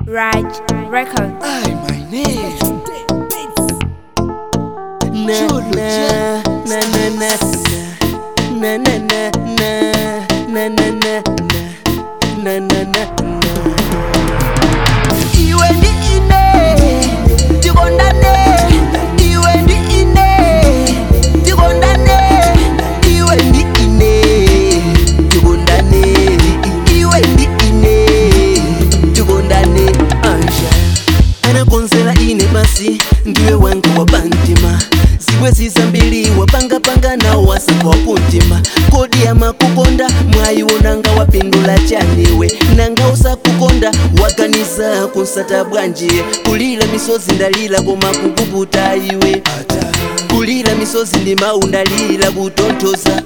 Raj Records. Ay, my name. na Chulu, na yeah. na na na na na na na na na na na na na na iwe ndi ine tikondane iwe ndi ine tikondane iwe ndi ine tikondane iwe ndi ine tikondane anja anakonzera ine basi ndiwe wanga wa bantima ziwe zizambiri wapangapanga nawo wasaka wapuntima kodi yamakukonda mwayiwonanga wapindula chaniwe nanga usakukonda waganiza kunsata bwanji kulira misozi ndalira koma kukuputa iwe kulira misozi ndi mawu ndalira kutonthoza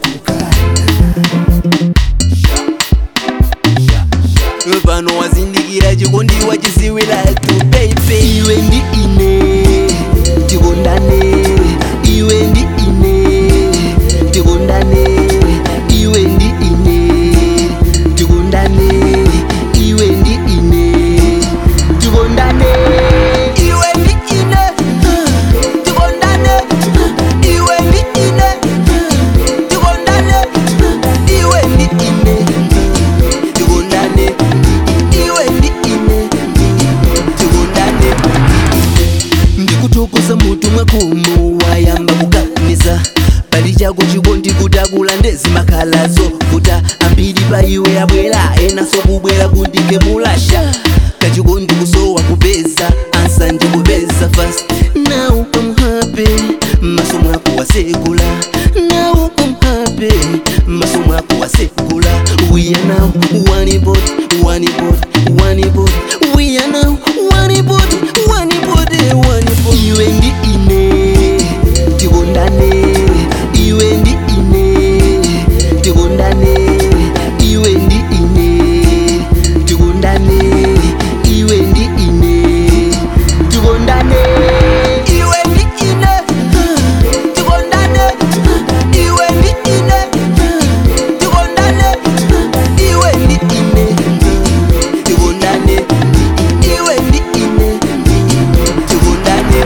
pano wazindikira chikondi wachiziwira tu baby iwe ndi ine tikondane iwe ndi ine tikondane iwe ndi ine tikondane iwe ndi ine tikondane iwe ndi ine tikondane iwe ndi ine tikondane iwe ndi ine tikondane iwe ndi ine tikondane ndikutokoza mutu mwakomo wayamba kuganiza pali chako chikondi kutakula ndezi makhalazo kuta ambiri pa iwe abwera enaso kubwera kundike mulasha kachikondi kusowa kupeza ansanje kupeza fast now I'm happy maso mwako wasekula now I'm happy maso mwako wasekula we are now one body one body one body we are now one body one body one body iwe ndi ine tikondane iwe ndi ine tikondane iwe ndi ine tikondane iwe ndi ine tikondane iwe ndi ine tikondane iwe ndi ine tikondane iwe ndi ine tikondane iwe ndi ine tikondane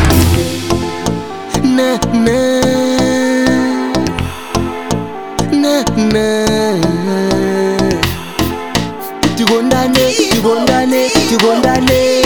na na na na tikondane tikondane tikondane